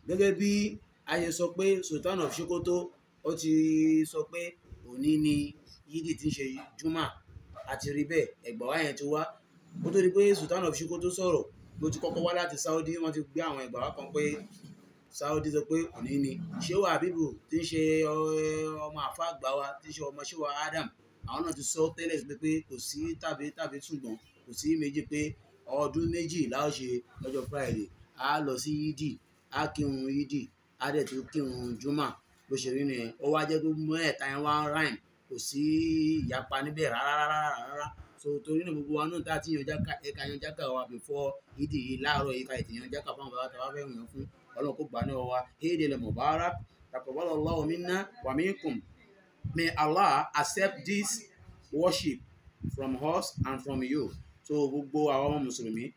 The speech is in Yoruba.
gẹ́gẹ́ bí a ṣe sọ pé Sultan of Sokoto ó ti sọ pé òní ni yídì tí ń ṣe juma àti rí bẹ́ẹ̀ ẹ̀gbà wá yẹn ti wá ó tó di pé Sultan of Sokoto sọ̀rọ̀ ló ti kọ́kọ́ wá láti Saudi wọ́n ti gbé àwọn ẹ̀gbà wá kan pé Saudi sọ pé òní ni Shehu Habibu tí ń ṣe ọmọ àfa àgbà wa tí ń ṣe ọmọ Shehu Adam àwọn náà ti sọ tẹ́lẹ̀ pé pé kò sí tàbí tàbí ṣùgbọ́n kò sí méjì pé ọdún méjì láò ṣe lọ́jọ́ Friday a lọ sí yídì a kírun yídì a dẹ̀ tún kírun juma bó ṣe rí nìyẹn ó wá jẹ́ pé mẹ́ẹ̀ta yẹn wá ń ráìm kò sí ìyapa níbẹ̀ rárá rárá rárá so torí náà gbogbo wa náà tá a ti yan jáka ẹ̀ka yan jáka wa before yídì yìí láàárọ̀ yìí ká ètò yan jáka fáwọn bàbá tá a bá fẹ́ yàn fún ọlọ́run kó gbà náà wa Eid al-Mubarak taqabbalallahu minna wa minkum may Allah accept this worship from us and from you so gbogbo àwọn ọmọ mùsùlùmí